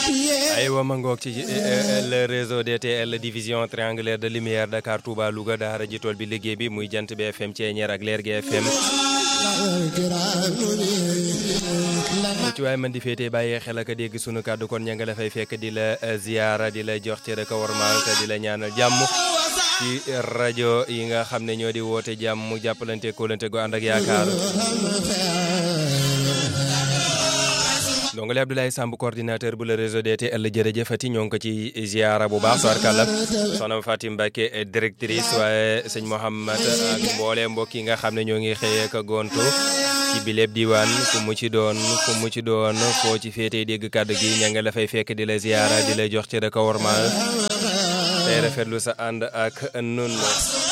aywa ma ngoog ci le réseau DTL division triangulaire de lumière Dakar Touba Louga daara ji tool bi liggéey bi muy jant bi FM Ceeñeer ak leer gi FM ci waaye man di féetee bàyyee xel ak dégg sunu kàddu kon ña nga la fay fekk di la ziyaara di la jox cër ak warmaal te di la ñaanal jàmm ci rajo yi nga xam ne ñoo di woote jàmm jàppalante kóolante gu ànd ak yaakaar ndongole Abdoulaye Samb coordinateur bu le réseau DTL jërëjëfati ñoo ngi ko ci ziara bu baax soarkàlla soxna Fatim Mbacke directrice waaye sëñ Mouhamad ak mboole mbokk yi nga xam ne ñoo ngi xëyee ka gontu ci biléb diwaan fu mu ci doon fu mu ci doon foo ci féetee dégg kàddu gi ña nga la fay fekk di la ziara di la jox ci rek a wormaal tey rafetlu sa ànd ak nun